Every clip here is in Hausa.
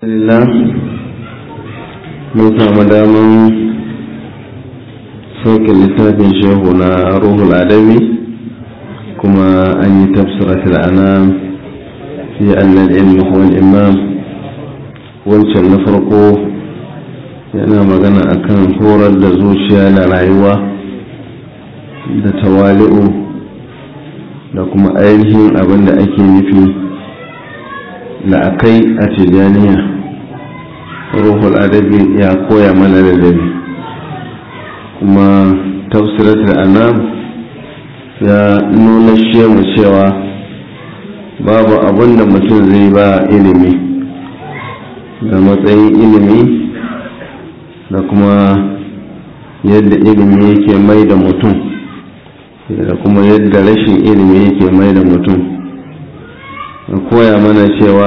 Alhamdulillah mun samu daman sauke littafin shehu na ruhul adabi kuma an yi tafsiratul anam fi annal ilmi huwa imam wancan na farko yana magana akan horar da zuciya da rayuwa da tawali'u da kuma ainihin abin da ake nufi la'akai a tijaniya ruhul adabi ya koya mana ladabi kuma tafsiratul anam ya nuna shemu cewa babu abin da mutum zai ba ilimi da matsayin ilimi da kuma yadda ilimi yake mai da mutum da kuma yadda rashin ilimi yake mai da mutum da koya mana cewa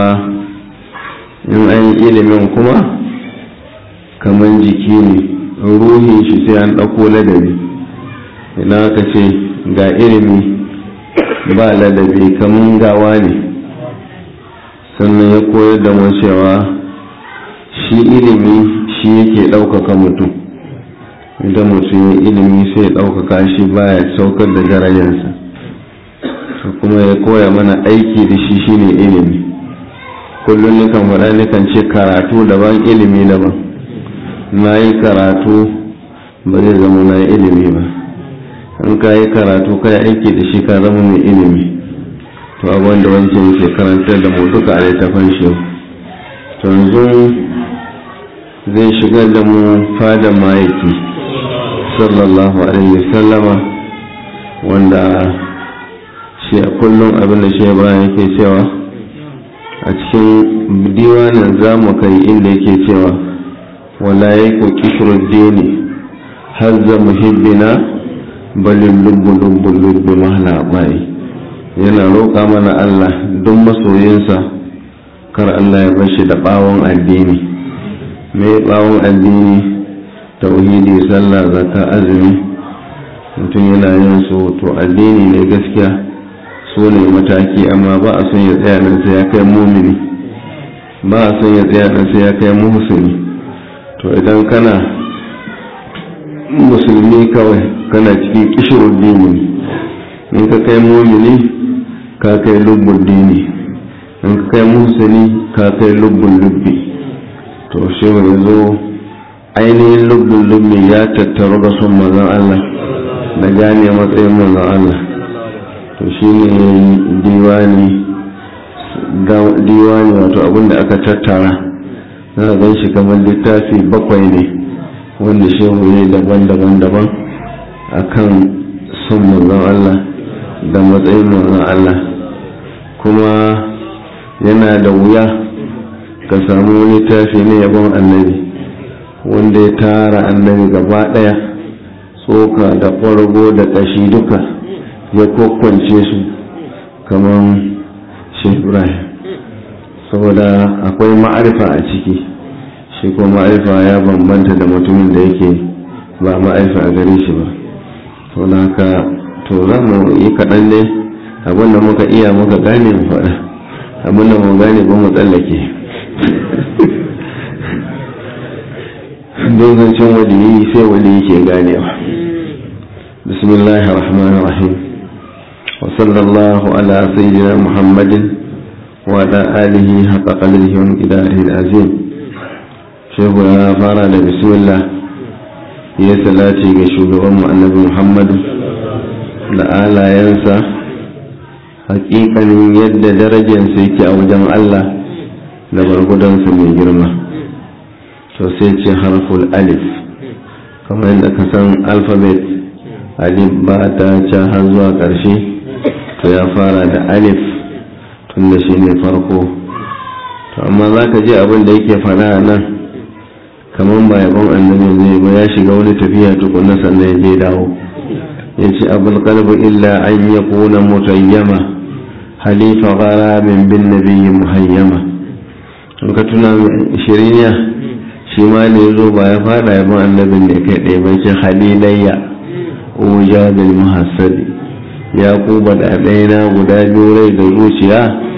in an yi ilimin kuma kamar jiki ne ruhin shi sai an ɗauko ladabi idan aka ce ga ilimi ba ladabi kamar gawa ne sannan ya koyar da mu cewa shi ilimi shi yake ɗaukaka mutum idan mutum ya ilimi sai ya ɗaukaka shi baya saukar da darajarsa kuma ya koya mana aiki da shi shine ilimi kullum nukan faɗa nukan ce karatu daban ilimi daban na yi karatu ba zai zama na yi ilimi ba in ka yi karatu ka yi aiki da shi ka zama mai ilimi to abin da wancan yake karantar da mu duka a littafin shi to yanzu zai shigar da mu fada mayaki sallallahu alaihi wasallama wanda shi a kullum abin da shi ibrahim yake cewa a cikin diwanin za mu kai inda yake cewa wala ya ko kishirar dini hazza muhibbina balin lubbu lubbu lubbu mahala bai yana roƙa mana allah don masoyinsa kar allah ya bashi da ɓawon addini mai ɓawon addini tauhidi sallah zakka azumi mutum yana yin su to addini ne gaskiya su ne mataki amma ba a son ya tsaya nan sai ya kai mumini ba a son ya tsaya nan sai ya kai muhsini to idan kana musulmi kawai kana cikin kishirun dini in ka kai mumini ka kai lubbun dini in ka kai muhsini ka kai lubbun lubbi to shi ya zo ainihin lubbun lubbi ya tattaru da son mazan Allah da gane matsayin mazan Allah to shi ne diwani diwani wato abinda aka tattara na gan shi kamar littafi bakwai ne wanda shehu ne daban-daban daban a kan son manzon Allah da matsayin manzon Allah kuma yana da wuya ka samu littafi ne yabon annabi wanda ya tara annabi gaba ɗaya tsoka da ƙwargo da ƙashi duka ya kwakwance su kamar ibrahim saboda akwai ma'arifa a ciki shi ko ma'arifa ya bambanta da mutumin da yake ba ma'arifa a gare shi ba to da haka to za mu yi kaɗan ne abinda muka iya muka gane mu faɗa abinda mu gane ba mu tsallake don zancen waliyi sai waliyi ke ganewa bismillahir rahmanir rahim وصلى الله على سيدنا محمد وعلى آله حق قدره ومقداره العظيم شيخ يا فارا بسم الله يا سلاتي ga shugaban annabi Muhammad da alayensa hakikanin yadda darajarsa yake a wajen Allah da bargudansa mai girma to sai ce harful alif kamar yadda ka san alfabet alif ba ta ca har zuwa ƙarshe to ya fara da alif tun da shi ne farko to amma za ka ji abin da yake fada nan kamar ba yabon annabi ne ba ya shiga wani tafiya tukunna sannan ya je dawo ya ce abul qalbu illa an ya kuna mutayyama halifa gharabin bin nabiyyi muhayyama in ka tuna shiriniya shi ma ne zo ba ya fada yabon annabin ne kai ɗaya bai ce halilayya uja bil muhassadi ya kuba da ɗaya guda biyu rai da zuciya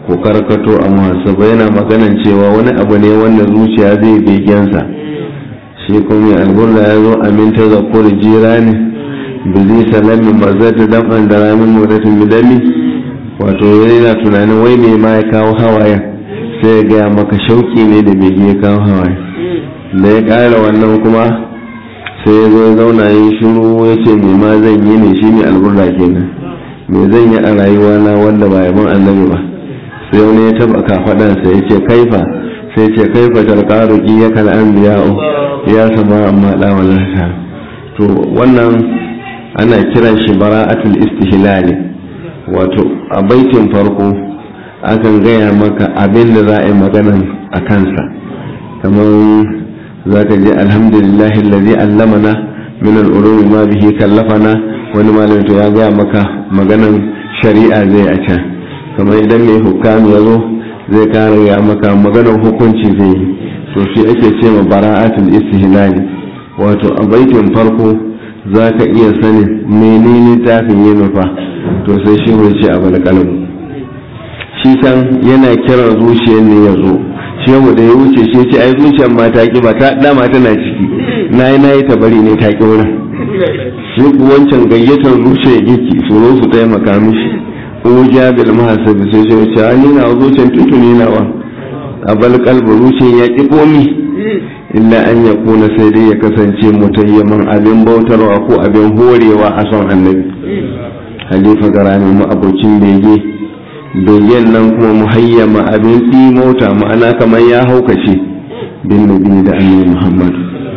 ku karkato a muhasaba yana maganan cewa wani abu ne wanda zuciya zai begensa shi kuma alburda ya zo aminta da kuri jira ne bizi salamin mazata dam'an da ramin mudatin bidami wato yana tunanin wai me ma ya kawo hawayen sai ya gaya maka shauki ne da bege ya kawo hawaye da ya ƙara wannan kuma sai ya zo zauna yi shiru ya ce me ma zan yi ne shi ne alburda kenan me zan yi a rayuwa na wanda ba yaban annabi ba sai wani ya taba kafaɗansa ya ce kaifa sai ce kaifa talqaru ya kal anbiya'u ya sama amma da wallata to wannan ana kiran shi bara'atul istihlali wato a baitin farko akan gaya maka abin da za a yi maganan a kansa kamar za ka je alhamdulillahi lalzi allamana min al'urumi ma bihi kallafana wani malamin to ya gaya maka maganan shari'a zai a can kamar idan mai hukami ya zo zai kare ya maka maganar hukunci zai yi to shi ake ce ma bara'atul istihlali wato a baitin farko za ka iya sanin menene tafin yi nufa to sai shi mai ce a balkalin shi can yana kiran zuciyar ne ya zo shi yau da ya wuce shi ce ai zuciyar ma ta ki ba ta dama tana ciki na yi na yi ta bari ne ta ki wurin shi wancan gayyatar zuciyar yake tsoro su taimaka mishi ko jabil mahasabi sai shi wuce ni na zuciyar tutuni nawa a balkalba zuciyar ya ki komi illa an ya kuna sai dai ya kasance mutayyaman abin bautarwa ko abin horewa a son annabi halifa garami mu abocin bege begen nan kuma muhayyama abin mota ma'ana kamar ya haukace bin nabi da annabi muhammad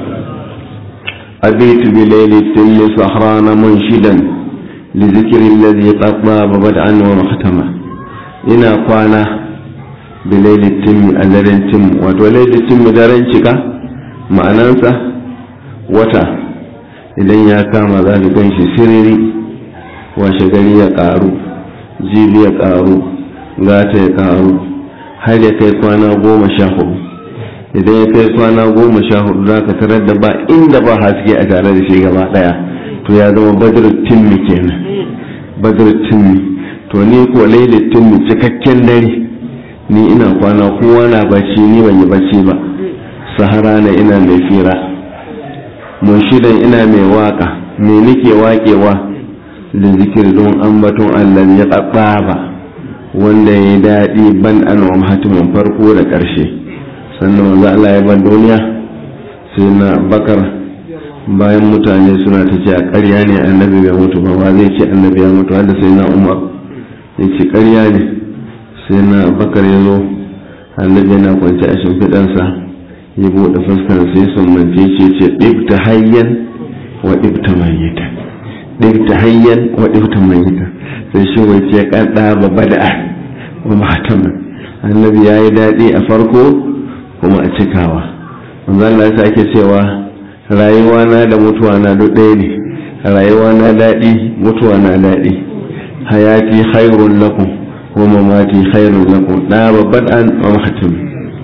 abitu bi lailatin li sahrana munshidan li zikri alladhi qad baba bad'an wa mahtama ina kwana bi lailatin a daren tim wato lailatin daren cika ma'anansa wata idan ya kama za ka gan shi siriri washe gari ya karu jibi ya karu gata ya karu har ya kai kwana goma sha hudu idan ya kai kwana goma sha hudu za ka tarar da ba inda ba haske a tare da shi gaba daya to ya zama badar timmi kenan badar timmi to ni ko lailin timmi cikakken dare ni ina kwana kowa na bacci ni ban yi bacci ba sahara na ina mai fira munshidan ina mai waka me nake wakewa da zikir don ambaton Allah ya ba wanda ya daɗi ban an wa hatimin farko da ƙarshe sannan wanzu Allah ya ban duniya sai na bakar bayan mutane suna ta ce a ƙarya ne annabi bai mutu ba ba zai ce annabi ya mutu wanda sai na umar ya ce ƙarya ne sai na bakar ya zo annabi yana kwance a shimfiɗansa ya buɗe fuskar sai sun mance ce ce ɗibta hayyan wa ɗibta mayyita ɗibta hayyan wa ɗibta mayyita sai shi wai ce ƙaɗa ba bada'a wa mahatama annabi ya yi daɗi a farko kuma a cikawa manzo Allah ya sake cewa rayuwa na da mutuwa na duk ɗaya ne rayuwa na daɗi mutuwa na daɗi hayati khairun lakum wa mamati khairun lakum da babban an wa mahatama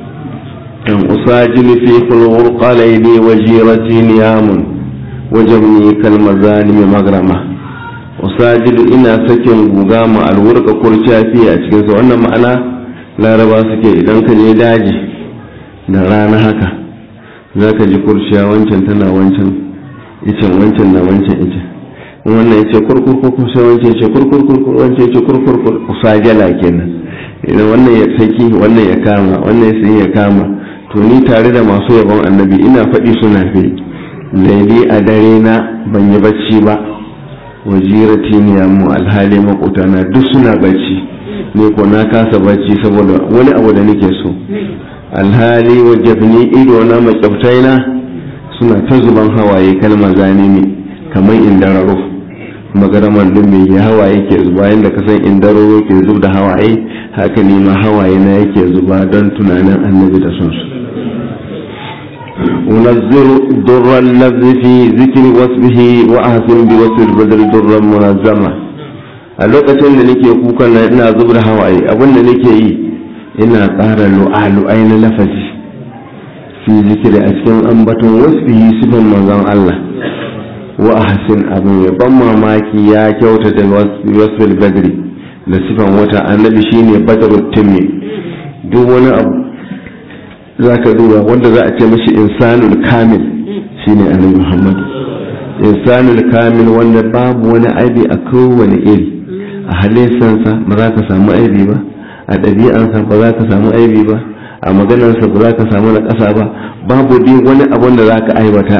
أن أساجل في خلق ليلي وجيرتي نيام وجمني كالمزانم مغرمة أساجل إنا سكن غام الورق كرشا في أتكن سوانا معنا لا ربا سكي إذن كان يداجي da rana haka za ka ji kurciya wancan tana wancan icen wancan na wancan icen wannan ya ce kurkurkur sai wancan ya ce kurkurkur wancan ya ce kurkurkur usajala kenan idan wannan ya saki wannan ya kama wannan ya sai ya kama to ni tare da masu yabon annabi ina faɗi suna fi laili a dare na ban yi bacci ba wajirati ne mu alhali makotana duk suna bacci ne ko na kasa bacci saboda wani abu da nake so alhali wajabni ido na makyautai na suna ta zuban hawaye kalmar zane ne kamar indararo magaramar duk mai hawaye ke zuba yadda ka san indararo ke zub da hawaye haka ne ma hawaye na yake zuba don tunanin annabi da son su unazziru durran lafzi fi zikri wasbihi wa ahsin bi wasl badr durran munazzama a lokacin da nake kukan nan ina zub da hawaye abin da nake yi ina tsara lu'alu'ai na lafazi fi zikiri a cikin ambaton wasbihi sifan manzon Allah wa ahsin abin ya ban mamaki ya kyautata wasfil badri da sifan wata annabi shine badarut timmi duk wani abu za ka duba wanda za a ce mashi insanul kamil shine annabi muhammadu insanul kamil wanda babu wani aibi a kowane iri a halittarsa ba za ka samu aibi ba a ɗabi'ansa ba za ka samu aibi ba a maganarsa ba za ka samu na ƙasa ba babu dai wani abun da za ka aibata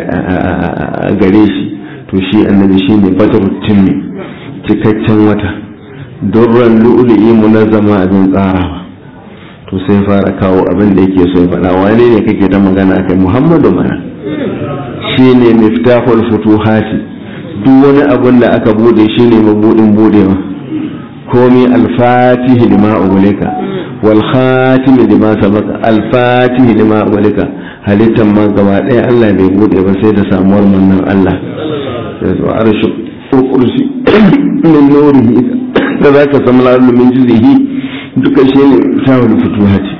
a gare shi to shi annabi shine badarut timmi cikakken wata durran lu'lu'i munazzama abin tsarawa to sai fara kawo abin da yake so ya faɗa wane ne kake ta magana kai muhammadu mana shi ne miftahul futuhati duk wani abin da aka bude shi ne mabudin budewa komi alfatihi lima ugulika wal khatimi lima sabaka alfatihi lima ugulika halittan ma gaba ɗaya Allah bai bude ba sai da samuwar mannan Allah sai su arshu kursi min nurihi da zaka samu lalu min jizihi duka shi ne sawar fituhati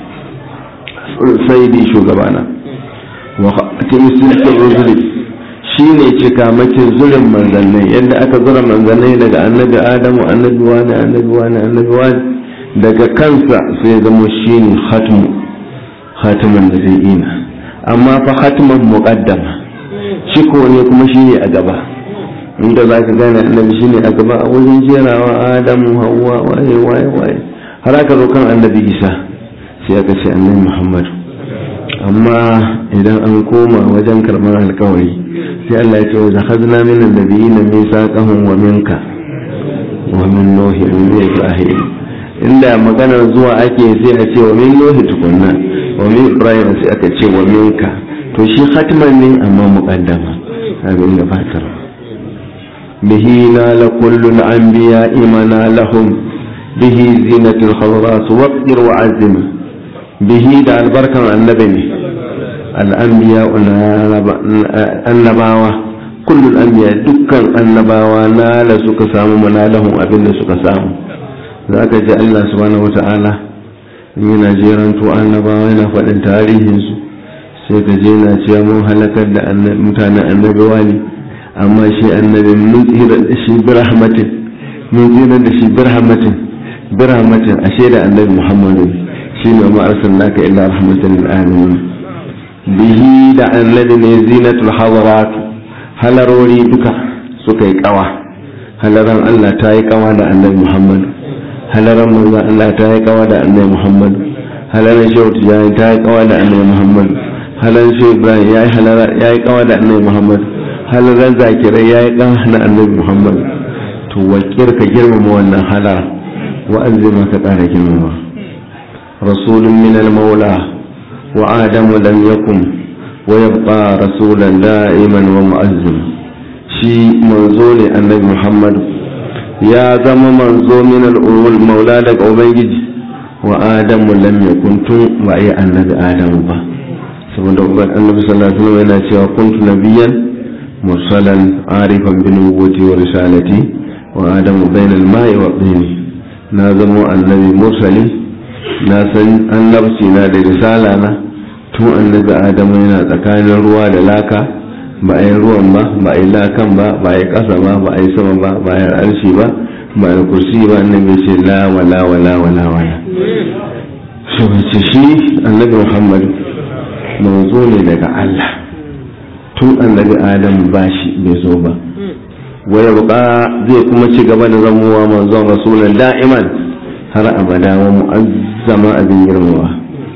sai dai shugabana wa timisin ruzuli shi ne cikamakin zurin manzannai yadda aka zura manzannai daga annabi adamu annabi wani annabi wani annabi wani daga kansa sai zama shi ne hatmu hatiman da zai ina amma fa hatiman muqaddama shi ko ne kuma shi ne a gaba inda za ka gane annabi shi ne a gaba a wajen jerawa adamu hawa waye waye waye har aka zo kan annabi isa sai aka ce annabi muhammadu amma idan an koma wajen karɓar alkawari sai Allah ya ce wa zakhazna min annabiyina mithaqahum wa minka wa min nuhi wa min ibrahim inda maganar zuwa ake sai a ce wa min nuhi tukunna wa min ibrahim sai aka ce wa minka to shi khatman ne amma muqaddama abin da fatar bihi na la kullu al-anbiya imana lahum bihi zinatul khawras waqdir wa azima bihi da albarkan annabi ne al'anbiya annabawa kullum anbiya dukkan annabawa nala suka samu manalahun abin da suka samu za ka ji Allah subhanahu wata'ala yana jeranto annabawa yana faɗin tarihinsu sai ka je na cewa mun halakar da mutanen annabawa ne amma shi annabi mun tsira da shi birahmatin mun tsira da shi birahmatin birahmatin ashe da annabi muhammadu shi ne ma arsalnaka illa rahmatan lil alamin bihi da annabi ne zinatul hadarat halarori duka suka yi kawa halaran Allah ta yi kawa da annabi Muhammad halaran manzo Allah ta yi kawa da annabi Muhammad halaran shehu tijani ta yi kawa da annabi Muhammad halaran shehu Ibrahim ya yi halara ya yi kawa da annabi Muhammad halaran zakirai ya yi kawa da annabi Muhammad to wakir ka girmama wannan halara wa'azi maka ƙara girmama rasulun min al-maula وآدم لم يكن ويبقى رسولا دائما ومؤذن شي منزول النبي محمد يا زم منزو من الأول مولى لك أبنجي وآدم لم يكن تن وأي النبي آدم با saboda annabi sallallahu alaihi wasallam yana cewa kuntu nabiyyan mursalan arifan bi nubuwwati wa risalati wa adamu bainal ma'i wa tini na zamo annabi mursali na san annabci na da risala na tun annabi adamu yana tsakanin ruwa da laka ba a yi ruwan ba ba a yi lakan ba ba a yi ƙasa ba ba a yi sama ba ba a yi arshi ba ba a yi kursi ba annabi ce la wala wala wala wala shi wace shi annabi muhammad manzo ne daga allah tun annabi adamu ba shi bai zo ba waya buka zai kuma ci gaba da zamowa manzon rasulun da'iman har abada wa mu'azzama abin girmawa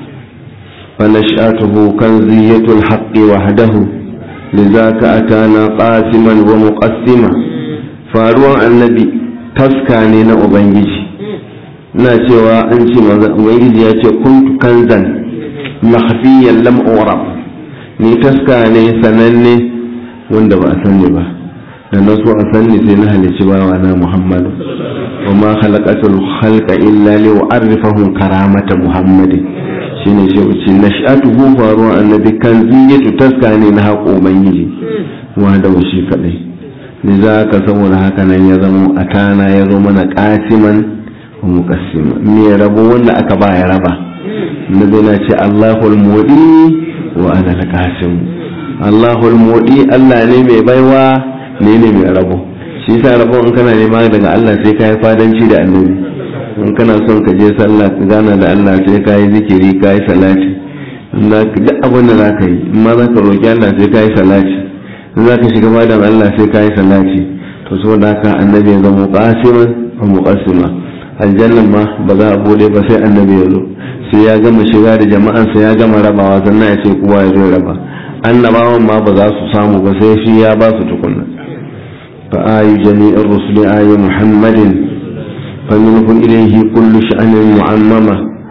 فنشأته كنزية الحق وحده لذاك أتانا قاسما ومقسما فاروان النبي تسكاني نا أبنجي na cewa an ce ubangiji ya ce kuntu kanzan makhfiyan lam urab ni taska ne sananne wanda ba a sani ba da na so a sani sai na halici bawa na muhammadu wa ma khalaqatul khalqa illa li u'arrifahum karamata muhammadin shine shi wuce nash'atuhu faruwa annabi kan ziyatu taska ne na haƙo ubangiji wa da shi kadai ne za ka saboda haka nan ya zama a tana ya zo mana kasiman wa muqassima me rabo wanda aka ba ya raba nabi na ce Allahul mudi wa ana al-qasim Allahul mudi Allah ne mai baiwa ne ne mai rabo shi yasa rabon in kana nema daga Allah sai ka yi fadanci da annabi in kana son ka je sallah ka gana da Allah sai ka yi zikiri ka yi salati duk abin da za ka yi in ma za ka roƙi Allah sai ka yi salati in za ka shiga fadan Allah sai ka yi salati to saboda haka annabi ya zama qasiman wa muqassima aljannan ma ba za a bude ba sai annabi ya zo sai ya gama shiga da jama'ansa ya gama rabawa sannan ya ce kowa ya zo ya raba annabawan ma ba za su samu ba sai shi ya ba su tukunna fa ayu jami'ir rusuli ayu muhammadin fa minhu ilayhi kullu sha'anin mu'ammama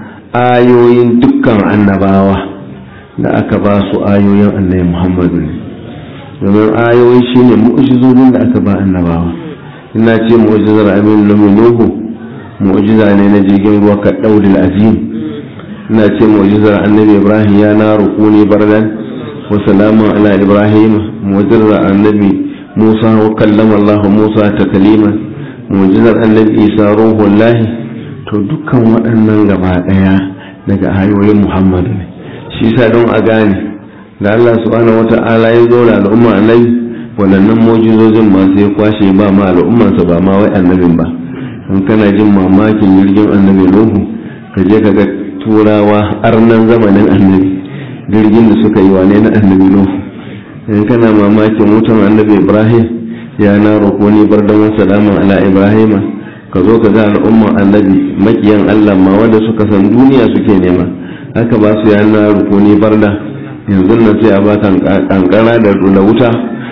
ayoyin dukkan annabawa da aka ba su ayoyin annabi muhammadu ne domin ayoyi shine mu'jizozin da aka ba annabawa ina ce mu'jizar amin nuhu mu'jiza ne na jirgin ruwa ka daudil azim ina ce mu'jizar annabi ibrahim ya na rukuni bardan wa salamun ala ibrahim mu'jizar annabi musa wa kallama allah musa taklima mu'jizar annabi isa ruhullahi to dukkan waɗannan gaba ɗaya daga ayoyin muhammadu ne shi sa don a gane da allah subhanahu wata'ala ya zo da al'umma annabi waɗannan mu'jizozin masu ya kwashe ba ma al'ummansa ba ma wai annabin ba in kana jin mamakin jirgin annabi nuhu ka je ka ga turawa arnan zamanin annabi jirgin da suka yi wane na annabi nuhu in kana mamakin wutan annabi ibrahim ya na rukuni bar da salamun ala ibrahima ka zo ka ga al'umman annabi makiyan allah ma wanda suka san duniya suke nema haka ba su ya na rukuni barda yanzu nan sai a baka kankara da wuta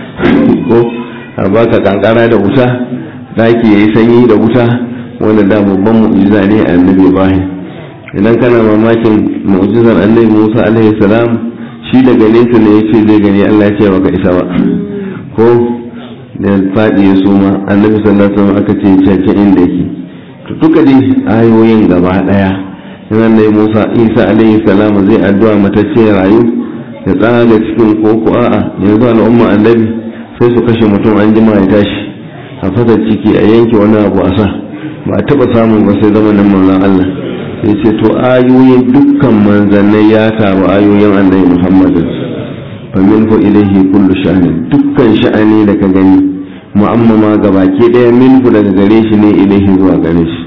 ko a baka kankara da wuta daki ya yi sanyi da wuta wanda da babban mu'jiza ne a annabi ibrahim idan kana mamakin mu'jizar annabi musa alaihi salam shi daga nesa ne yace zai gani allah ya ce baka isa ba ko da faɗi ya suma annabi sallallahu alaihi wasallam aka ce cece inda yake to duka dai ayoyin gaba daya in annabi musa isa alaihi salam zai addu'a matacce rayu ya tsaga cikin koko a'a yanzu al'umma annabi sai su kashe mutum an jima ya tashi a fasa ciki a yanke wani abu a sa ba a taba samun ba sai zamanin manzon Allah sai ce to ayoyin dukkan manzannai ya taru ayoyin annabi Muhammad fa minhu ilayhi kullu sha'ani dukkan sha'ani da ka gani mu'ammama gabaki daya minhu daga gare shi ne ilayhi zuwa gare shi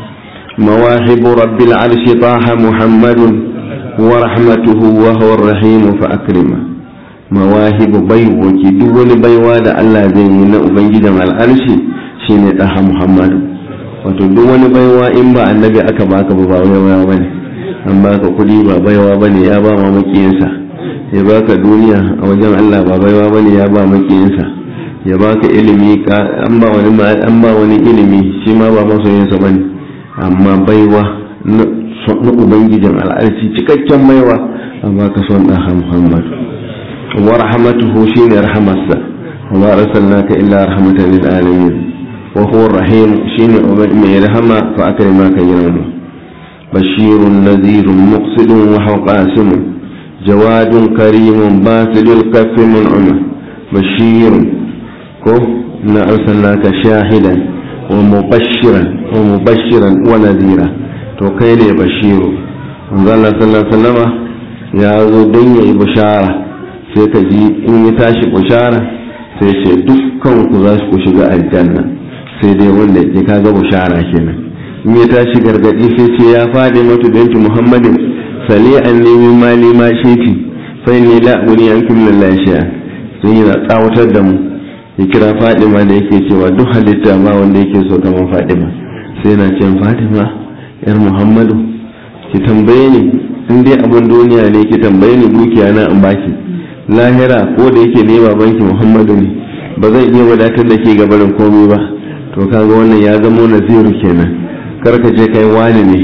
مواهب رب العرش طه محمد ورحمته وهو الرحيم فأكرمه mawahibu baiwoki duk wani baiwa da Allah zai yi na ubangijan al'arshi shine ɗaha Muhammadu wato duk wani baiwa in ba annabi aka baka ba baiwa bane an baka kuɗi ba baiwa bane ya ba ma makiyinsa ya baka duniya a wajen Allah ba baiwa bane ya ba makiyinsa ya baka ilimi an ba wani an ba wani ilimi shi ma ba masoyinsa bane amma baiwa na ubangijin al'arshi cikakken baiwa an baka son ɗaha Muhammadu ورحمته شين رحمته وما أرسلناك إلا رحمة للعالمين وهو الرحيم شين من رحمة فأكرمك يوم بشير نذير مقصد وهو قاسم جواد كريم باسل الكف منعمة بشير كو إنا أرسلناك شاهدا ومبشرا ومبشرا ونذيرا to kai ne bashiru manzo Allah sallallahu alaihi wasallama ya zo don yayi bishara sai ka ji in ya tashi bushara sai ce dukkan ku za ku shiga aljanna sai dai wanda ya kaga bushara kenan in ya tashi gargadi sai ce ya fadi matu binti muhammadin sali an nemi mali ma shefi fa ni la uni an kum lillahi shay'a sun yi tsawatar da mu ya kira fadima da yake cewa duk halitta ba wanda yake so kamar fadima sai na ce fadima yar muhammadu ki tambaye ni in dai abin duniya ne ki tambaye ni dukiya na in baki lahira ko da yake ne babanki muhammadu ne ba zan iya wadatar da ke gabarin komai ba to kaga wannan ya zamo naziru kenan karka je kai wani ne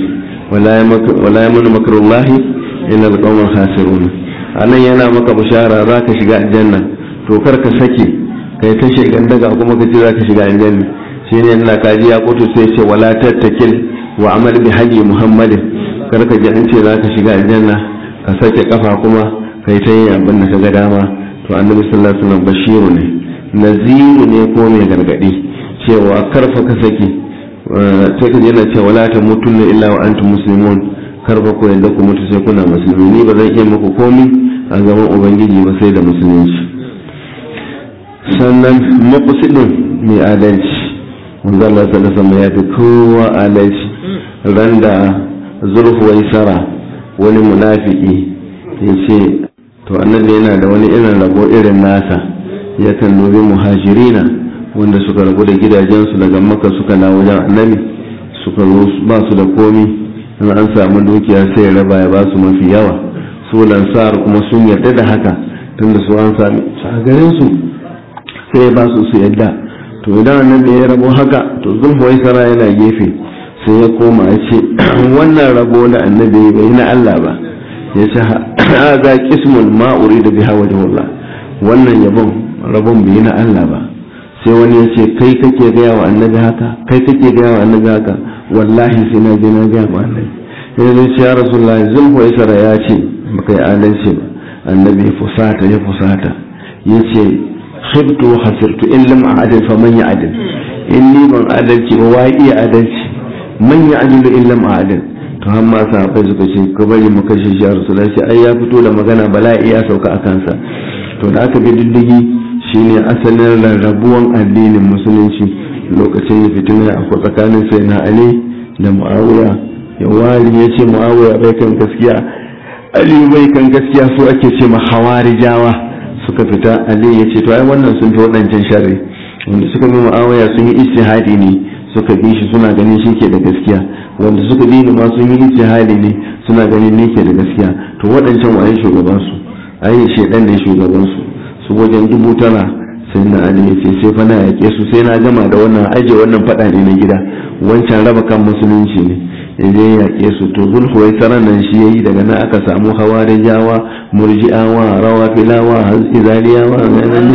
wala ya mana makarullahi ina da kawon hasirun anan yana maka bishara za ka shiga aljanna to karka sake kai ta shekan daga kuma ka ce za ka shiga aljanna shi ne yana kaji ya kutu sai ce wala tattakil wa amal bi haji muhammadin karka ji an ce za ka shiga aljanna ka sake kafa kuma kai ta yin abin da ka ga dama to annabi sallallahu alaihi wasallam bashiru ne naziru ne ko mai gargadi cewa karfa ka saki sai ka yana cewa la ta mutunna illa wa antum muslimun karfa ko yadda ku mutu sai kuna musulmi ni ba zan iya muku komi a gaban ubangiji ba sai da musulunci sannan maƙusidin mai adalci wanda Allah ta sama ya fi kowa adalci ran da zulhuwai sara wani munafiki ya ce to annabi yana da wani irin rabo irin nasa yakan dubi muhajirina wanda suka rabu da gidajensu daga maka suka na wajen annabi suka ba su da komi in an samu dukiya sai ya raba ya ba su mafi yawa su lansar kuma sun yarda da haka tunda su an sami a garin su sai ya ba su su yadda to idan annabi ya rabo haka to zulhuwai sara yana gefe sai ya koma ya ce wannan rabo da annabi bai na Allah ba ya ce haza kismul ma da biha wajhullah wannan yabon rabon bai na Allah ba sai wani ya ce kai kake gaya wa annabi haka kai kake gaya wa annabi haka wallahi sai na je na gaya wa annabi sai zai ce ya rasulullahi zulhuwai sara ya ce baka yi adalci ba annabi ya fusata ya fusata ya ce khibtu wa khasirtu in lam a'dil fa man ya'dil in ni ban adalci ba wa iya adalci man ya'dil in lam a'dil to har ma sahabbai suka ce ka bari mu kashe shi rasulullahi sai ai ya fito da magana bala'i ya sauka a kansa to da aka bi diddigi shine asalin rarrabuwan addinin musulunci lokacin da fitina akwai tsakanin sai na ali da muawiya ya wari ya ce muawiya bai kan gaskiya ali bai kan gaskiya su ake ce ma hawarijawa suka fita ali ya ce to ai wannan sun fi waɗancan sharri wanda suka bi mu'awaya sun yi ijtihadi ne suka bi shi suna ganin shi ke da gaskiya wanda suka bi ni ma sun yi ijtihadi ne suna ganin ni ke da gaskiya to waɗancan waye shugaban su ai shedan ne shugaban su su wajen dubu tara sai na ali ya ce sai fa na yake su sai na gama da wannan aje wannan faɗa ne na gida wancan raba kan musulunci ne ya je yaƙe su to zulhuwai tsaron nan shi yayi daga nan aka samu hawarijawa murji'awa rawafilawa izaliyawa ne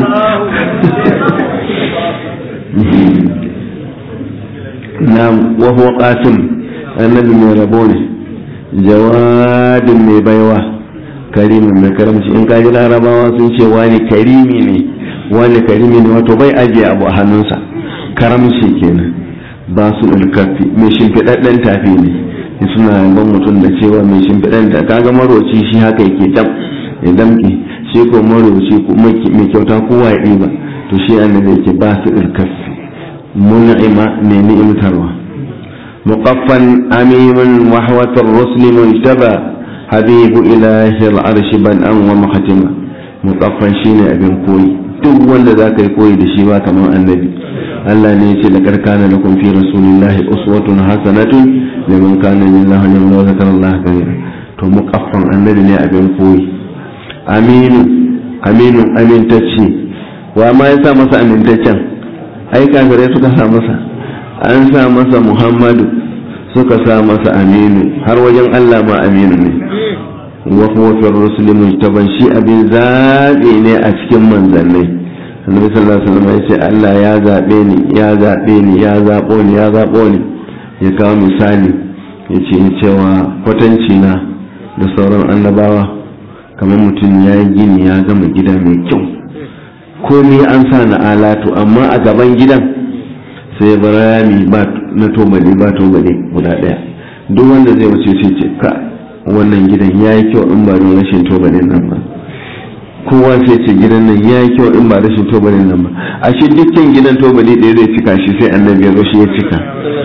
na wahuwa qasim annabi mai rabo ne jawadin mai baiwa karimin mai karamci in kaji larabawa sun ce wani karimi ne wani karimi ne wato bai ajiye abu a hannunsa karamci kenan ba su ɗalkafi mai shimfiɗaɗɗen tafi ne suna ban mutum da cewa mai shimfiɗaɗɗen ta kaga maroci shi haka yake dam ya damke shi ko maroci mai kyauta kowa ya ɗiba to shi annabi yake ba su ɗalkafi mun'ima ne ni'imtarwa muqaffan amimin wahwatar rusli mujtaba habibu ilahi al'arshi ban'an wa mahatima muqaffan shine abin koyi duk wanda za ka yi koyi da shi ba kamar annabi Allah ne ya ce da karkana da kun fi rasulillahi uswatun hasanatun liman kana lillahi liman wa zakara Allah kathira to muqaffan annabi ne abin koyi aminu aminu amintacce wa ma ya sa masa amintaccen ai kafirai suka sa masa an sa masa muhammadu suka sa masa aminu har wajen Allah ma aminu ne wa huwa fi rusuli mujtaban shi abin zaɓi ne a cikin manzannai annabi sallallahu alaihi wasallam ya ce Allah ya zaɓe ni ya zaɓe ni ya zaɓo ni ya zaɓo ni ya kawo misali ya ce cewa kwatanci na da sauran annabawa kamar mutum ya yi gini ya gama gida mai kyau komai an sa na alatu amma a gaban gidan sai barami ba na tobali ba tobali guda ɗaya duk wanda zai wuce sai ce ka wannan gidan ya yi kyau in ba don rashin tobalin nan ba kowa sai ce gidan nan ya yi kyau in ba rashin tobalin nan ba a shi dukkan gidan tobali ɗaya zai cika shi sai annabi ya zo shi ya cika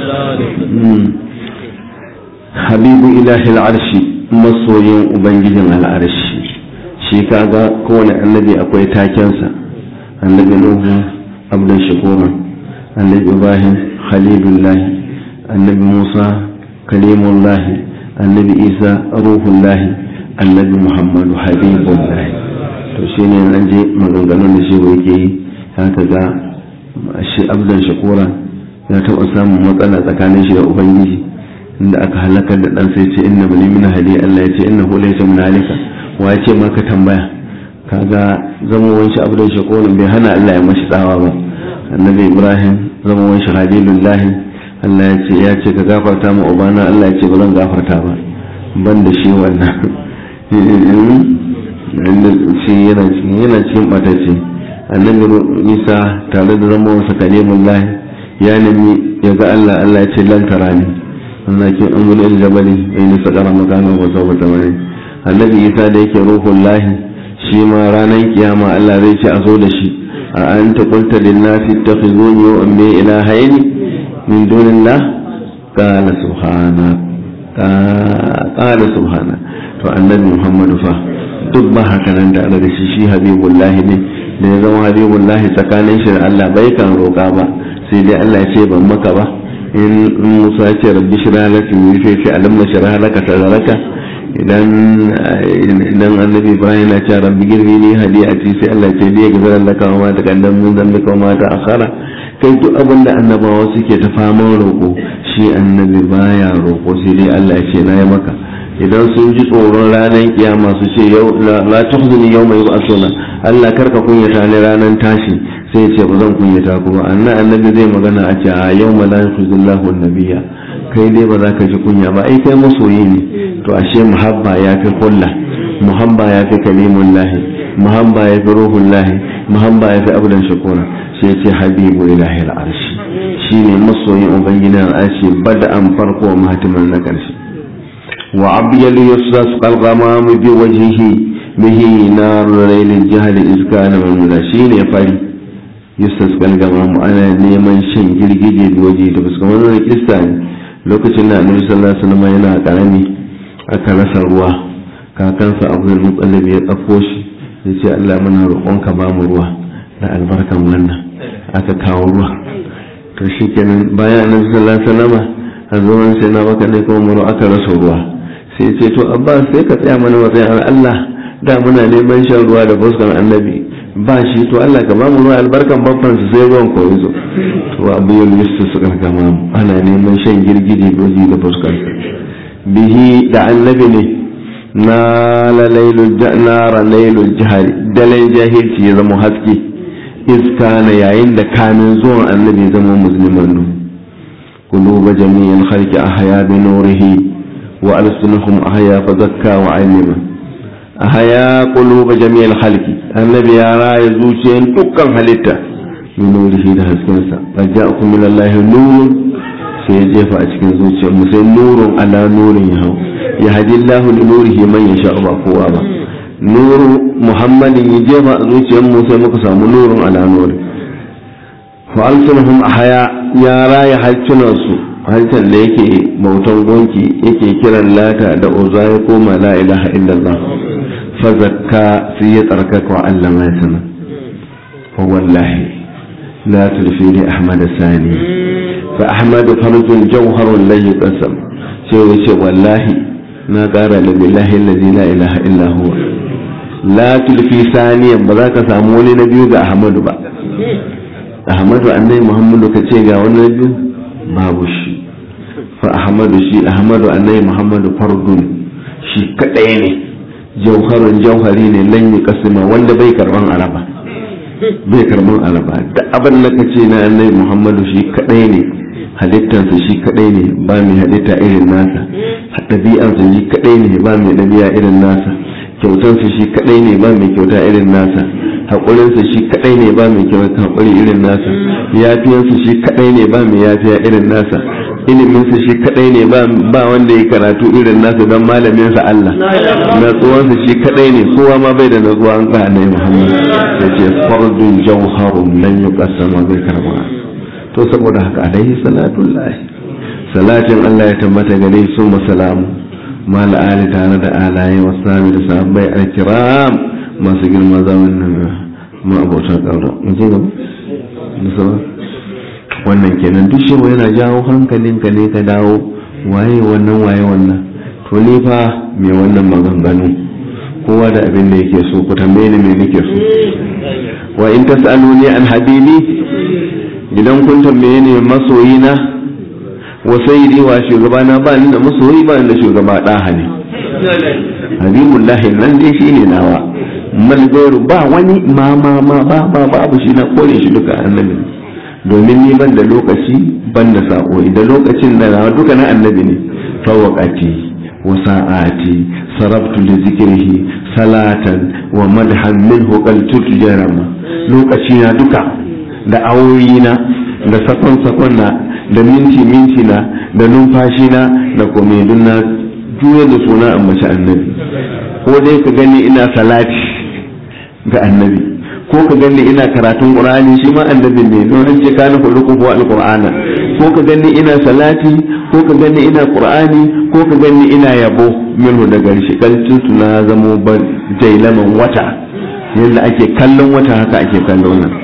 habibu ilahi al'arshi masoyin ubangijin al'arshi shi kaga kowane annabi akwai takensa annabi nuhu abdan shakura annabi ibrahim khalilullahi annabi musa kalimullahi annabi isa ruhullahi annabi muhammadu habibullahi to shi ne an je maganganun da shi yake yi haka ga shi abdan shakura ya taɓa samun matsala tsakanin shi da ubangiji inda aka halakar da ɗansa ya ce inna bani min hali Allah ya ce inna hu laysa min halika wa ya ce maka tambaya kaga zama wanshi abdan shakura bai hana Allah ya mashi tsawa ba annabi ibrahim zama wanshi halilullahi Allah ya ce ya ce ka gafarta ma ubana Allah ya ce ba zan gafarta ba ban da shi wannan shi yana cikin ɓatacce annabi isa tare da zama wasa kalimun lahi ya nemi ya ga allah allah ya ce lantara ne wannan kin an gudu jabali bai nisa ƙara makamin wasa wata wani annabi isa da yake ruhun lahi shi ma ranar kiyama allah zai ce a zo da shi a anta qulta lin nasi ittakhizuni wa ummi ilahayn min dunillah qala subhana qala subhana to annabi muhammadu fa duk ba haka nan da da shi shi habibullahi ne da ya zama habibullahi tsakanin shi da Allah bai kan roƙa ba sai dai Allah ya ce ban maka ba in Musa ya ce rabbi shirah laka min sai ce alam nashrah laka sadraka idan idan annabi Ibrahim ya ce rabbi girbi ni hadiyati sai Allah ya ce dai ga laka wa ma taqaddam min dhanbika wa ma ta'akhkhara kai duk abin da annabawa suke ta faman roƙo shi annabi baya roƙo sai dai Allah ya ce na yi maka idan sun ji tsoron ranar kiyama su ce yau la tuhzuni yawma yub'athuna Allah karka kunyata ni ranar tashi sai ya ce ba zan kunyata ku ba annan annabi zai magana a ce a yawma la yukhzillahu an-nabiyya kai dai ba za ka ji kunya ba ai kai masoyi ne to ashe muhabba ya fi kulla muhabba ya fi kalimullahi muhabba ya fi ruhullahi muhabba ya fi abdan shakura sai ce habibu ilahi al-arshi shine masoyin ubangiji al-arshi bada'an farko mahatiman na karshe وعبيل يستسقى الغمام بوجهه به نار ليل الجهل إذ كان مملا شين يفعل يستسقى الغمام أنا نيمان شن جلجي بوجهه تبسك من الكريستان lokacin da annabi sallallahu alaihi wasallam yana karami aka rasa ruwa kakansa abdul muttalib ya tsafo shi ya ce Allah muna roƙonka ba mu ruwa da albarkan wannan aka kawo ruwa to shikenan bayan annabi sallallahu alaihi wasallam a zaman sai na baka ne kuma aka rasa ruwa sai ce to abbas sai ka tsaya mana matsayin Allah da muna neman shan ruwa da fuskan annabi ba shi to Allah ka bamu ruwa albarkan babban su sai ruwan ko yazo to abu yin listu su karkama ana neman shan girgije doji da fuskan bihi da annabi ne na la lailul nara lailul jahari dalai jahilci ya zama haske iska na yayin da kamin zuwan annabi zama musulman nu قلوب جميع الخلق أحيا بنوره وألسنهم أحيا فزكى وعلم أحيا قلوب جميع الخلق النبي يرى يزوجين تكا حلتا بنوره ده سكنسا فجاءكم من الله نور سيجيف أشكن زوجين مسي نور على نور يهو يهدي الله لنوره من يشاء بقوة نور محمد يجيف زوجين مسي مقسم نور على نور فألسنهم أحيا ya raya harsunansu harshen da yake bautan gonki yake kiran lata da uza ya koma la ilaha illallah fa zakka sai ya tsarkaka wa Allah mai sana fa wallahi la tulfi li ahmad sani fa ahmad farjun jawharun la yuqassam sai ya ce wallahi na kara da billahi allazi la ilaha illa huwa la tulfi saniyan ba za ka samu wani na biyu ga ahmadu ba ahmadu annai muhammadu ka ce ga wani biyu babu shi fa ahmadu shi ahmadu annai muhammadu fardun shi kadai ne jauharun jauhari ne lan yi kasima wanda bai karban araba bai karban araba da abin da ka ce na annai muhammadu shi kadai ne halittarsa shi kadai ne ba mai halitta irin nasa ɗabi'arsa shi kadai ne ba mai ɗabi'a irin nasa kyautarsa shi kadai ne ba mai kyauta irin nasa haƙurinsa shi kaɗai ne ba mai kyauta haƙuri irin nasa yafiyarsa shi kaɗai ne ba mai yafiya irin nasa iliminsa shi kaɗai ne ba wanda ya karatu irin nasa don malaminsa Allah natsuwansa shi kaɗai ne kowa ma bai da natsuwa an ƙa na Muhammad da ce fardun jauharun lan yi ƙasama bai karba to saboda haka alaihi salatu lahi salatin Allah ya tabbata gare su masalamu mal ali tare da alaye wasu da sahabbai alkiram masu girma zaman nan ma'abota ƙaura mu je gaba da sama wannan kenan duk shi yana jawo hankalinka ne ka dawo waye wannan waye wannan to ni fa me wannan maganganu kowa da abin da yake so ku tambaye ni me nake so wa in tasaluni an habibi idan kun tambaye ni masoyina wa sayyidi wa shugabana ba ni da masoyi ba ni da shugaba ɗaha ne habibullahi nan dai shine nawa malgairu ba wani ma ma ma ba ba babu shi na kore shi duka annabi domin ni ban da lokaci ban da sako da lokacin da na duka na annabi ne fawaqati wa sa'ati sarabtu li zikrihi salatan wa madhan minhu qaltu jarama lokaci na duka da awoyi na da sakon sakon na da minti minti na da numfashi na da komai na juya da suna ambaci annabi ko dai ka gani ina salati ga annabi ko ka gani ina karatun qur'ani shi ma annabi ne don an ce kana khuluquhu alqur'ana ko ka gani ina salati ko ka gani ina qur'ani ko ka gani ina yabo minhu daga shi kalcin na zamo ban jailaman wata yadda ake kallon wata haka ake kallon nan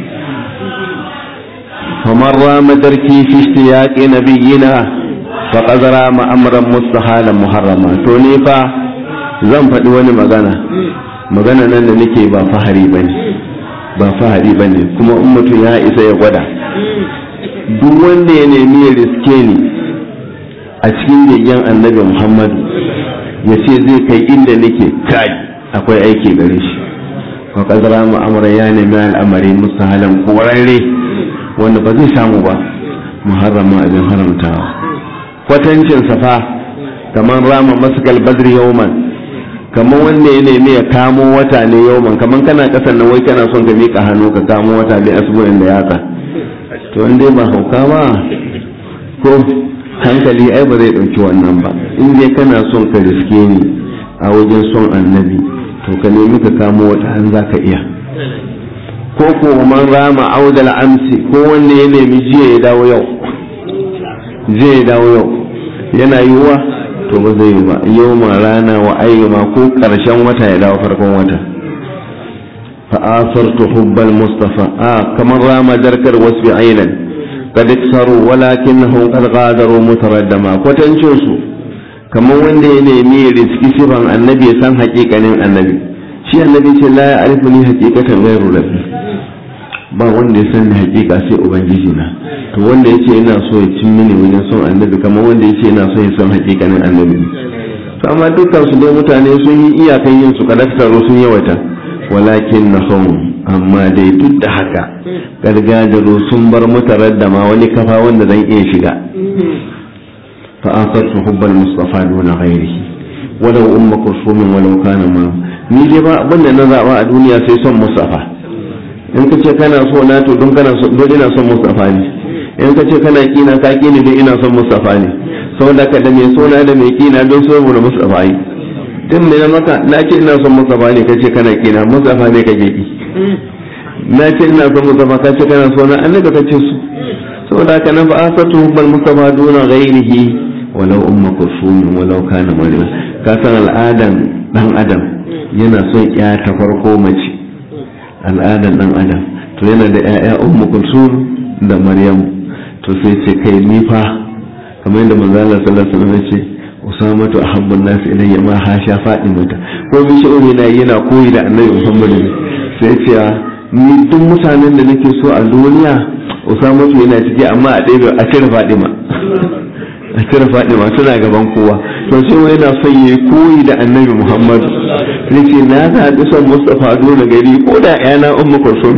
فمن رام تركي في اشتياق نبينا فقد رام امرا مستحالا محرما to ni fa zan faɗi wani magana magana nan da nake ba fahari bane ba fahari bane kuma in mutum ya isa ya gwada duk wanda ya nemi ya riske ni a cikin begen annabi muhammadu ya ce zai kai inda nake kai akwai aiki gare shi wa kadara mu'amara ya nemi al'amari mustahalan korarre wanda ba zai samu ba muharrama abin haramtawa kwatancin safa kamar rama maskal badri yawman kamar wanda ya nemi ya kamo wata ne yawman kamar kana kasan nan wai kana son ka mika hannu ka kamo wata bai asibirin da yatsa to in dai ba hauka ba ko hankali ai ba zai ɗauki wannan ba in dai kana son ka riske ni a wajen son annabi to ka nemi ka kamo wata an za ka iya ko ko man rama audal amsi ko wanda ya nemi jiya ya dawo yau jiya ya dawo yau yana yiwuwa to ba zai yi ba yau ma rana wa ayyuma ko karshen wata ya dawo farkon wata fa'asartu hubbal mustafa a kamar rama darkar wasu ailan kad iksaru walakinnahum qad ghadaru mutaraddama kwatancin su kamar wanda ya nemi riski sifan annabi ya san haƙiƙanin annabi shi annabi ce la ya arifu ni haqiqatan ghairu rabbi ba wanda ya san haƙiƙa sai ubangiji na to wanda yace ina so ya cin mini wajen son annabi kamar wanda yace ina so ya san haƙiƙanin annabi to amma dukkan su dai mutane sun yi iyakan yin su kadaktaro sun yawata walakin na amma dai duk da haka gargajaro sun bar mutarar da ma wani kafa wanda zan iya shiga fa asartu hubbal mustafa duna ghairihi walau umma kursumin walau kana ma ni dai ba abin da na zaba a duniya sai son mustafa in ka ce kana so na to don kana so don ina son mustafa ne in ka ce kana kina ka kini don ina son mustafa ne saboda ka da mai sona da mai kina don so mu mustafa yi din ne na maka na ce ina son mustafa ne ka ce kana kina mustafa ne kake ki na ce ina son mustafa ka ce kana so na annabi ka ce su saboda ka na fa asatu hubbal mustafa duna ghairihi walau umma kusum walau kana maryam ka san al'adan dan adam yana son ya ta farko mace al'adan dan adam to yana da ƴaƴa ummu kulsum da maryam to sai ce kai ni fa kamar yadda manzo Allah sallallahu alaihi wasallam ya ce usamatu ahabbun nas ilayya ma hasha mata ko bi shi na yana koyi da annabi Muhammad sai ce ni duk mutanen da nake so a duniya usamatu yana ciki amma a ɗaya a cire fadima a cire fadima suna gaban kowa to sai wai yana son yayi koyi da annabi Muhammad sai ce na zaɓi son Mustafa dole gari ko da yana ummu kulsum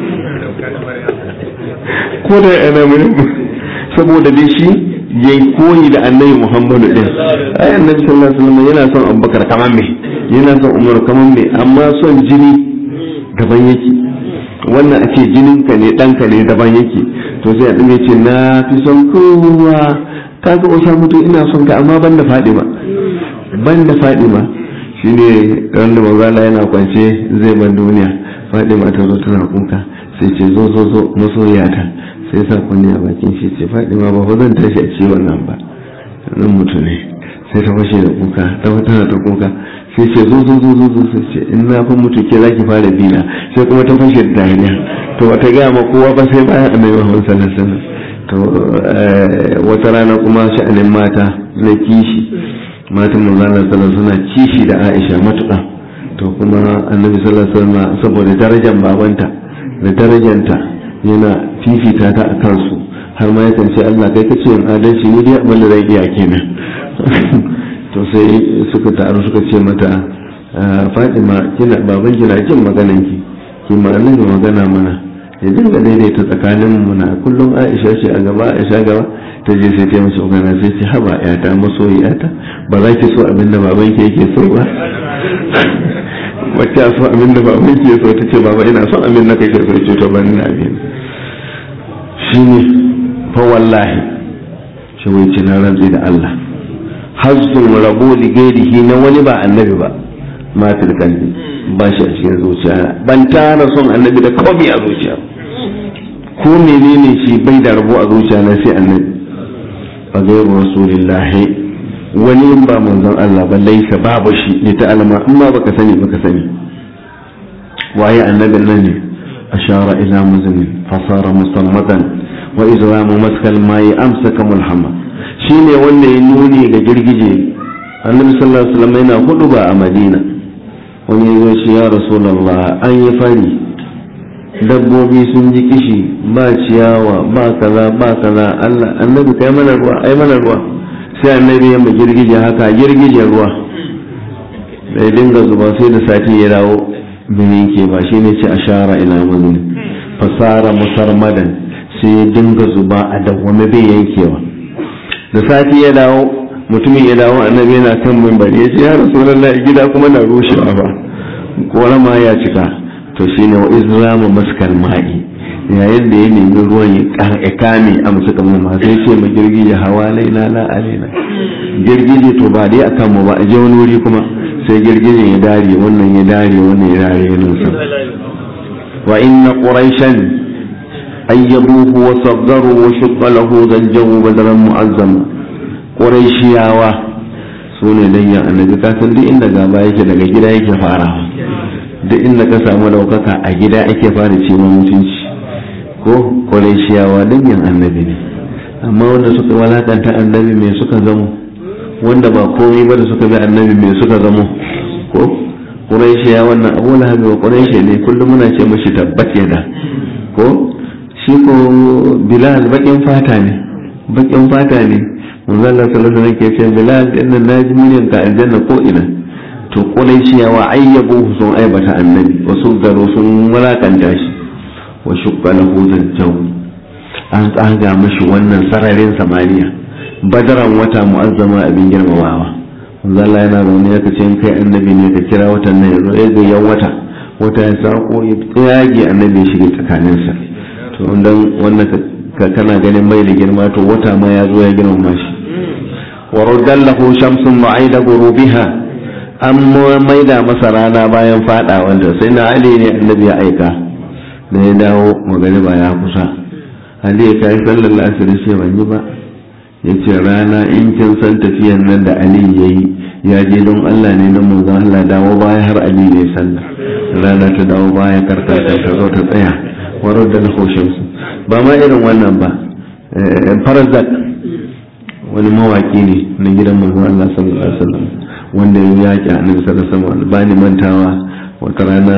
ko da yana mun saboda dai shi yayi koyi da annabi Muhammadu din ai annabi sallallahu alaihi wasallam yana son Abubakar kaman me yana son Umar kaman me amma son jini daban yake wannan ake jinin ka ne ɗanka ne daban yake to sai a dinga ce na fi son kowa kaga usa mutu ina son ka amma ban da Fadima ban da Fadima shine ran da manzo yana kwance zai ban duniya Fadima ta zo tana kuka sai ce zo zo zo masoyata sai sa kunni a bakin shi ce Fadima ba ko zan tashi a ciwon nan ba nan mutu ne sai ta fashe da kuka ta tana ta kuka sai ce zo zo zo zo zo sai ce in na fa mutu ke zaki fara bina sai kuma ta fashe da dariya to wata gaya ma kowa ba sai bayan annabi Muhammad sallallahu alaihi wasallam to wata rana kuma sha'anin mata na kishi matan manzo Allah sallallahu suna kishi da Aisha matuƙa to kuma annabi sallallahu alaihi wasallam saboda darajar babanta da darajanta yana fifita ta a kansu har ma yakan ce Allah kai kace in adalci ni dai abin da zai iya kenan to sai suka taru suka ce mata Fatima kina baban kina jin maganan ki ki ma annabi magana mana ya dinga daidaita tsakanin mu na kullum Aisha ce a gaba Aisha gaba ta je sai ta mace magana sai ce haba yata masoyiyata ba za ki so abin da baban ki yake so ba wacce so abin da baban ki so ta ce baba ina son abin da kake so ce to ban na abin shine fa wallahi shi wai ci na rantsi da Allah hazzul rabo li gairihi na wani ba annabi ba ma fil kalbi ba shi a cikin zuciya ban tara son annabi da komai a zuciya ko menene shi bai da rabo a zuciya na sai annabi fa gairu rasulillahi wani in ba manzon Allah ba laisa babu shi ne ta alama in ma baka sani baka sani waye annabin nan ne ashara ila muzni fasara musammatan wa izramu maskal mai amsaka mulhamma shine wanda ya nuni ga girgije annabi sallallahu alaihi wasallam yana hudu ba a madina wani ya zo shi ya rasulullah an yi fari dabbobi sun ji kishi ba ciyawa ba kaza ba kaza Allah annabi kai mana ruwa ai mana ruwa sai annabi ya mu girgije haka girgijen ruwa da dinga zuba sai da sati ya dawo bai yanke ba shine ce ashara ila mazuni fasara musarmadan sai ya dinga zuba a dawwame bai yankewa da sati ya dawo mutumin ya dawo annabi yana kan mimbari ya ce ya rasulullahi gida kuma na rushewa ba ko ma ya cika to shine wa izrama maskal ma'i yayin da ya nemi ruwan ya kame a musu kamar ma sai ce ma girgije hawa laina la alaina girgije to ba dai akan mu ba a je wani wuri kuma sai girgije ya dare wannan ya dare wannan ya dare yana sa wa inna quraishan ayyabuhu wa saggaru wa shaqqa lahu zanjahu badran mu'azzama quraishiyawa su ne danyen annabi ka san duk inda gaba yake daga gida yake farawa duk inda ka samu daukaka a gida ake fara ce mutunci ko quraishiyawa danyen annabi ne amma wanda suka walakanta annabi mai suka zamo wanda ba komai ba da suka bi annabi mai suka zamo ko quraishiya wannan abu lahabi wa quraishi ne kullum muna ce mashi tabbat da ko shi ko bilal bakin fata ne bakin fata ne manzo Allah sallallahu alaihi wasallam ke ce bilal inna naji miliyan ka aljanna ko ina to quraishiya wa ayyabu sun aibata annabi wasu garo sun walakanta shi wa shukka lahu zanjaw an tsaga mashi wannan sararin samaniya badaran wata mu'azzama abin girmamawa manzo Allah yana zaune ya kace in kai annabi ne ka kira watan nan yazo ya ga yan wata wata ya sako ya tsage annabi ya shiga tsakaninsa to dan wannan ka kana ganin mai da girma to wata ma ya zo ya girmama shi wa raddallahu shamsun ma'ida gurubiha an maida masa rana bayan fada wanda sai na ali ne annabi ya aika da ya dawo magariba ya kusa ali ya kai sallar asiri sai ban yi ba ya ce rana in kin san tafiyan nan da ali ya yi ya je don allah ne don manzon allah dawo baya har ali ne sallah rana ta dawo baya karkata ta zo ta tsaya warar da na su ba ma irin wannan ba farazak wani mawaki ne na gidan manzon allah sallallahu alaihi wasallam wanda ya yaƙi annabi sallallahu alaihi wasallam ba ni mantawa wata rana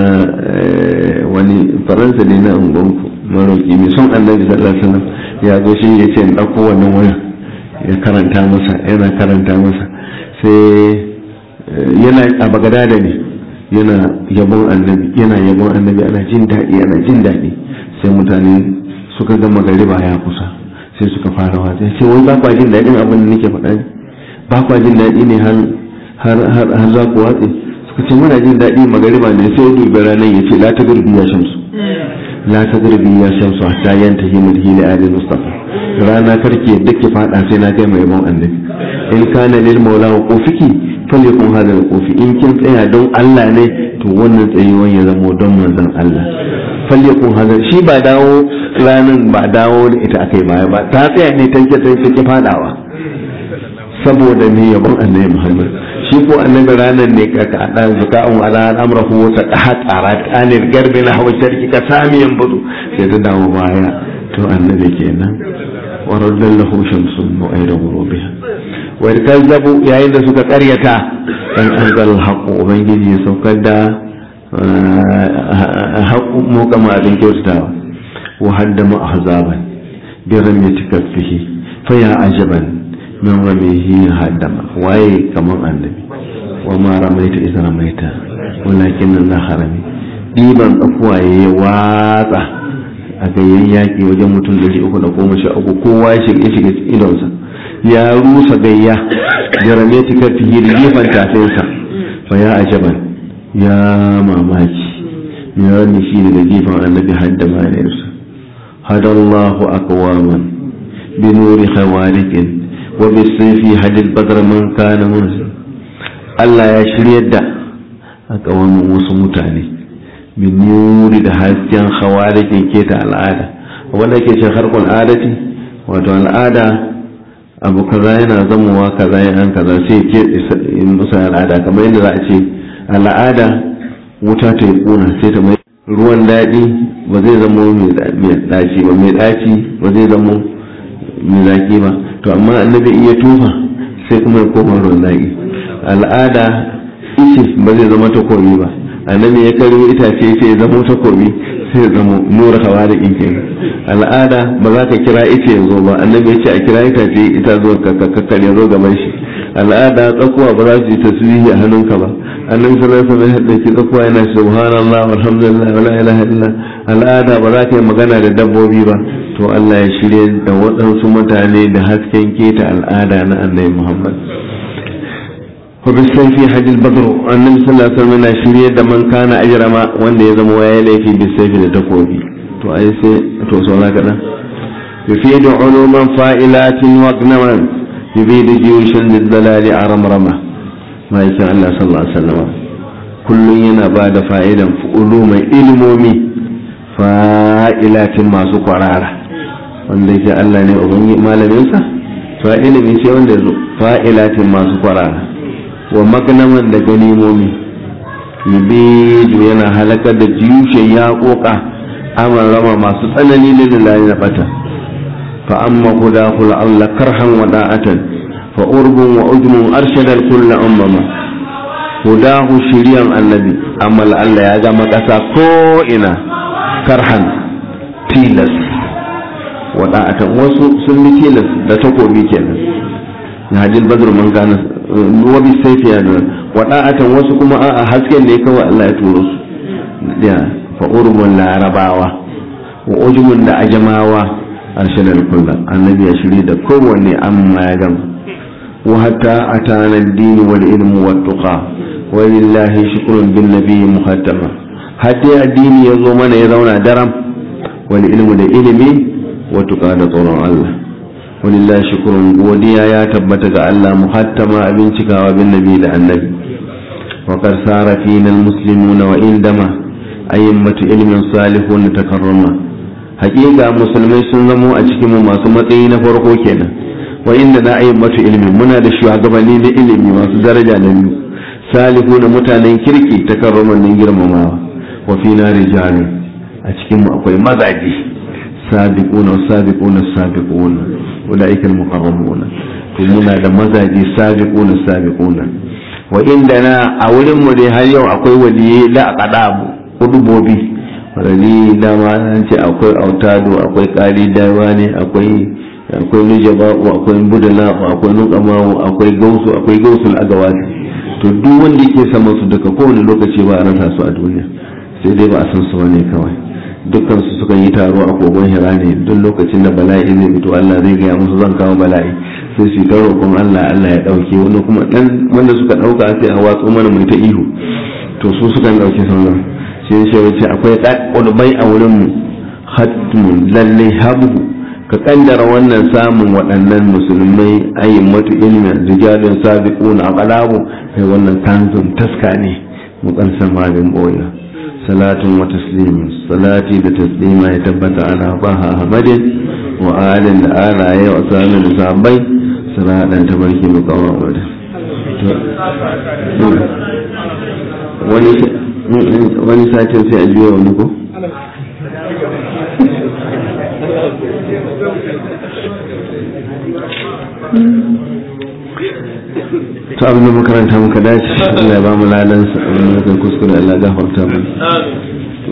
wani faransa ne na ungonku maroki mai son annabi sallallahu alaihi wasallam ya zo shi ya ce in ɗauko wannan wani ya karanta masa yana karanta masa sai yana a bagada da ne yana yabon annabi yana yabon annabi ana jin daɗi ana jin daɗi sai mutane suka gama gariba ya kusa sai suka fara wata sai wai ba kwa jin daɗin abin da nake faɗa ne ba kwa jin daɗi ne har za ku watse suka ce muna jin daɗi magariba ne sai dubi ranar ya ce la ta gurbi ya shamsu la ta gurbi ya shamsu hatta yanta himul hili ali mustafa rana karke duk ki fada sai na kai mai yabon annabi in kana lil maula wa qufiki falyakun hada al qufi in kin tsaya don Allah ne to wannan tsayuwan ya zamo don manzon Allah falyakun hada shi ba dawo ranan ba dawo da ita akai baya ba ta tsaya ne tanke tanke ki fadawa saboda ne yabon annabi Muhammad shi ko annabi ranar ne ka ka dan zaka'un ala amrahu wa taqahat arat anil garbi na hawa sharki ka samiyan budu sai ta dawo baya to annabi kenan wa radallahu shamsun mu'ayda ghurubiha wa kazzabu yayin da suka karyata dan anzal haqu ubangiji ya saukar da haqu mu kama abin kyautatawa wa haddama ahzaban bi ramyati kaffihi fa ya ajaban min ramihi haddama waye kaman annabi wa ma ramaita idza ramaita walakin Allah harami diban tsakuwa ya watsa a gayyan yaƙi wajen mutum da uku da goma sha uku kowa ya shiga shiga idonsa ya rusa gayya jarame ta kafi da gefen tafinsa fa ya ajaban ya mamaki ya rani shi daga gefen annabi hadda manayarsa hadallahu akwaman bi nuri khawarikin wa bi sayfi hadil badr man kana munzir Allah ya shiryar da a ƙawamin wasu mutane min nuri da hasken hawa da ke keta al'ada wanda ke ce harkar adati wato al'ada abu kaza yana zamowa kaza yana kaza sai ke musu al'ada kamar yadda za a ce al'ada wuta ta yi kuna sai ta mai ruwan daɗi ba zai zamo mai ɗaci ba mai ɗaci ba zai zamo mai zaƙi ba to amma annabi iya tufa sai kuma ya koma ruwan daɗi al'ada ice ba zai zama takobi ba annabi ya karyo itace sai ya zamo takobi sai ya zamo nura hawa da ike al'ada ba za ka kira ice ya zo ba annabi ya ce a kira itace ita zo ka kakkare zo gaban shi al'ada tsakuwa ba za su yi tasbihi a hannunka ba annabi sallallahu alaihi wasallam ya dauki tsakuwa yana subhanallah walhamdulillah wala ilaha illa al'ada ba za ka yi magana da dabbobi ba to Allah ya shirye da waɗansu mutane da hasken keta al'ada na annabi Muhammad وبالسيف حج البدر النبي صلى الله عليه وسلم yana shirye da man kana ajrama wanda ya zama waye laifi bisayfi da takobi to ai sai to saura kada yufidu uluman fa'ilatin wa gnaman yufidu jiyushan lidalali aramrama ma yake Allah sallallahu alaihi wasallam kullun yana ba da fa'idan uluman ilmomi fa'ilatin masu kwarara wanda yake Allah ne ubangi malamin sa fa ilimi sai wanda zo fa'ilatin masu kwarara wa magnaman da ganimomi yubidu yana halakar da jiyushen ya koka aman rama masu tsanani da lillahi na bata fa amma huda kula Allah karhan wa da'atan fa urbun wa ujmun arshadal kulla ummama hudahu shiriyan annabi amma Allah ya gama kasa ko ina karhan tilas wa da'atan wasu sun bi tilas da takobi kenan na hajjil badr man gana wabi saifi ya da wada'atan wasu kuma a hasken ne kawai Allah ya turo su da fa urbun larabawa wa ujmun da ajamawa arshadal kullu annabi ya shiri da kowanne amma ya gama wa hatta atana ad-din wal ilmu wat tuqa wa lillahi shukrun bin nabiy muhattama hatta addini ya zo mana ya zauna daram wal ilmu da ilimi wa tuqa da tsoron Allah ولله شكر وديا يا تبت الله محتما ابن شكاوى بالنبي للنبي وقد صار فينا المسلمون وإندما أئمة علم صالحون تكرما حقيقة مسلمي سنزمو أجكم ما سمتين فرقو كينا وإننا أئمة علم منا دشوا قبلين علمي ما درجة نبي صالحون متانين كركي تكرما ننجر مما وفينا رجال أجكم أقوي مزاجي sabiquna sabiquna sabiquna ulaika almuqarrabuna to muna da mazaji sabiquna sabiquna wa indana a wurin mu dai har yau akwai waliyai la aqdabu kudubobi wani dama an ce akwai autado akwai kali dawa ne akwai akwai nujaba'u akwai budala akwai nuqamawu akwai gausu akwai gausul agawati to duk wanda yake sama su daga kowane lokaci ba a rasa su a duniya sai dai ba a san su ne kawai dukkan su sukan yi taro a kogon hira ne duk lokacin da bala'i zai fito Allah zai gaya musu zan kawo bala'i sai su ta roƙon Allah Allah ya ɗauke wani kuma ɗan wanda suka ɗauka sai a watsu mana mai ta ihu to su sukan ɗauke sauran sai ya ce akwai ƙulbai a wurin mu hatmun lalle habu ka kaddara wannan samun waɗannan musulmai ayin matu ilmin rijalin sabiquna aqlabu kai wannan kanzun taska ne mu kan san magin boya salatun wa taslimin salati da taslima ya tabbata ana baha ahmadin wa alin da alaye wa sami da sabai saladan tabarki mu kawo wadda wani satin sai a juya wani ko? ta abin da makaranta muka dace Allah ya ba mu ladansa abin da muka kuskure Allah gafarta mu